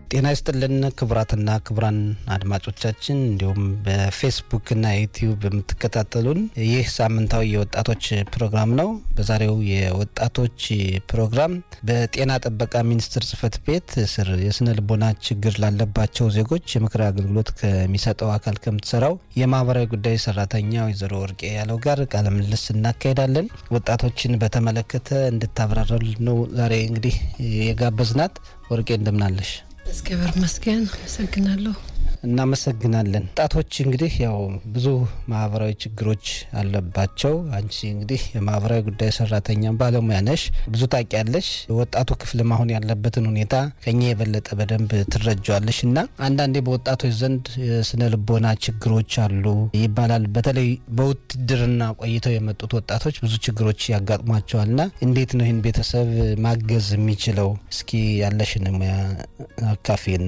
ጤና ይስጥልን ክቡራትና ክቡራን አድማጮቻችን እንዲሁም በፌስቡክና ዩቲዩብ የምትከታተሉን ይህ ሳምንታዊ የወጣቶች ፕሮግራም ነው። በዛሬው የወጣቶች ፕሮግራም በጤና ጥበቃ ሚኒስቴር ጽሕፈት ቤት ስር የስነ ልቦና ችግር ላለባቸው ዜጎች የምክር አገልግሎት ከሚሰጠው አካል ከምትሰራው የማህበራዊ ጉዳይ ሰራተኛ ወይዘሮ ወርቄ ያለው ጋር ቃለ ምልልስ እናካሄዳለን። ወጣቶችን በተመለከተ እንድታብራራል ነው ዛሬ እንግዲህ የጋበዝናት። ወርቄ እንደምናለሽ? እግዚአብሔር ይመስገን። አመሰግናለሁ። እናመሰግናለን። ወጣቶች እንግዲህ ያው ብዙ ማህበራዊ ችግሮች አለባቸው። አንቺ እንግዲህ የማህበራዊ ጉዳይ ሰራተኛ ባለሙያ ነሽ፣ ብዙ ታውቂያለሽ። ወጣቱ ክፍልም አሁን ያለበትን ሁኔታ ከኛ የበለጠ በደንብ ትረጃዋለሽ እና አንዳንዴ በወጣቶች ዘንድ የስነ ልቦና ችግሮች አሉ ይባላል። በተለይ በውትድርና ቆይተው የመጡት ወጣቶች ብዙ ችግሮች ያጋጥሟቸዋል እና እንዴት ነው ይህን ቤተሰብ ማገዝ የሚችለው? እስኪ ያለሽን ሙያ አካፌን።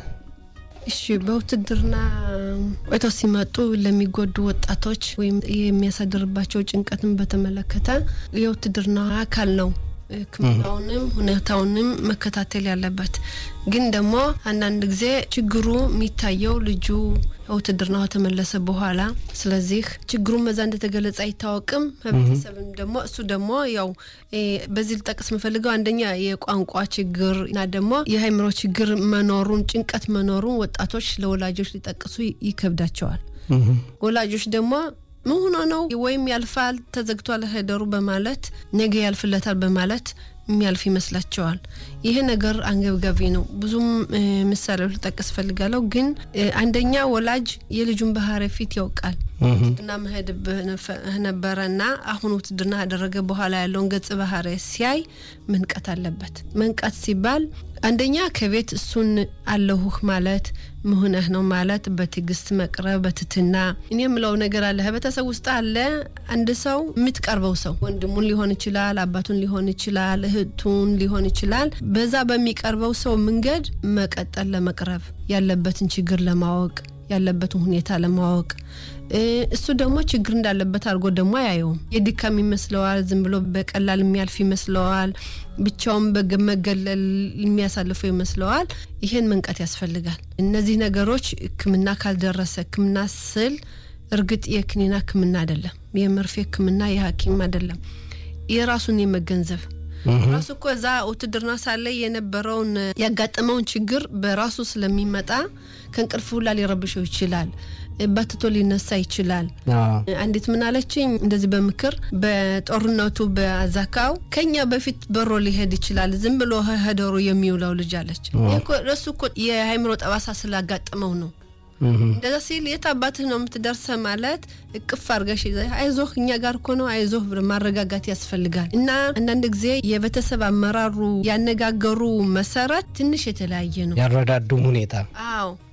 እሺ በውትድርና ቆይተው ሲመጡ ለሚጎዱ ወጣቶች ወይም የሚያሳድርባቸው ጭንቀትን በተመለከተ የውትድርና አካል ነው ሕክምናውንም ሁኔታውንም መከታተል ያለበት። ግን ደግሞ አንዳንድ ጊዜ ችግሩ የሚታየው ልጁ ውትድርና ከተመለሰ በኋላ ስለዚህ ችግሩን በዛ እንደተገለጸ አይታወቅም። ህብረተሰብም ደግሞ እሱ ደግሞ ያው በዚህ ልጠቅስ የምፈልገው አንደኛ የቋንቋ ችግር እና ደግሞ የአእምሮ ችግር መኖሩን ጭንቀት መኖሩን ወጣቶች ለወላጆች ሊጠቅሱ ይከብዳቸዋል። ወላጆች ደግሞ ምን ሆኖ ነው ወይም ያልፋል ተዘግቷል ሄደሩ በማለት ነገ ያልፍለታል በማለት የሚያልፍ ይመስላቸዋል። ይሄ ነገር አንገብጋቢ ነው። ብዙም ምሳሌዎች ልጠቅስ ፈልጋለሁ። ግን አንደኛ ወላጅ የልጁን ባህሪ ፊት ያውቃል። ውትድርና መሄድ ነበረና አሁን ውትድርና ካደረገ በኋላ ያለውን ገጽ ባህሪ ሲያይ መንቀት አለበት። መንቀት ሲባል አንደኛ ከቤት እሱን አለሁህ ማለት ምሁነህ ነው ማለት በትዕግስት መቅረብ በትትና እኔ የምለው ነገር አለ። ቤተሰብ ውስጥ አለ አንድ ሰው የምትቀርበው ሰው ወንድሙን ሊሆን ይችላል፣ አባቱን ሊሆን ይችላል፣ እህቱን ሊሆን ይችላል። በዛ በሚቀርበው ሰው መንገድ መቀጠል ለመቅረብ ያለበትን ችግር ለማወቅ ያለበትን ሁኔታ ለማወቅ እሱ ደግሞ ችግር እንዳለበት አድርጎ ደግሞ አያየውም። የድካም ይመስለዋል። ዝም ብሎ በቀላል የሚያልፍ ይመስለዋል። ብቻውን በመገለል የሚያሳልፈው ይመስለዋል። ይሄን መንቀት ያስፈልጋል። እነዚህ ነገሮች ሕክምና ካልደረሰ ሕክምና ስል እርግጥ የክኒና ሕክምና አይደለም፣ የመርፌ ሕክምና የሐኪም አይደለም። የራሱን የመገንዘብ ራሱ እኮ እዛ ውትድርና ሳለ የነበረውን ያጋጠመውን ችግር በራሱ ስለሚመጣ ከእንቅልፍ ሁላ ሊረብሸው ይችላል። ባትቶ ሊነሳ ይችላል። አንዲት ምን አለችኝ እንደዚህ በምክር በጦርነቱ በአዛካው ከኛ በፊት በሮ ሊሄድ ይችላል ዝም ብሎ ሄደሩ የሚውለው ልጅ አለች። እሱ እኮ የአእምሮ ጠባሳ ስላጋጠመው ነው። እንደዛ ሲል የት አባትህ ነው የምትደርሰ ማለት እቅፍ አድርገሽ አይዞህ እኛ ጋር እኮ ነው አይዞህ ማረጋጋት ያስፈልጋል። እና አንዳንድ ጊዜ የቤተሰብ አመራሩ ያነጋገሩ መሰረት ትንሽ የተለያየ ነው። ያረዳዱም ሁኔታ አዎ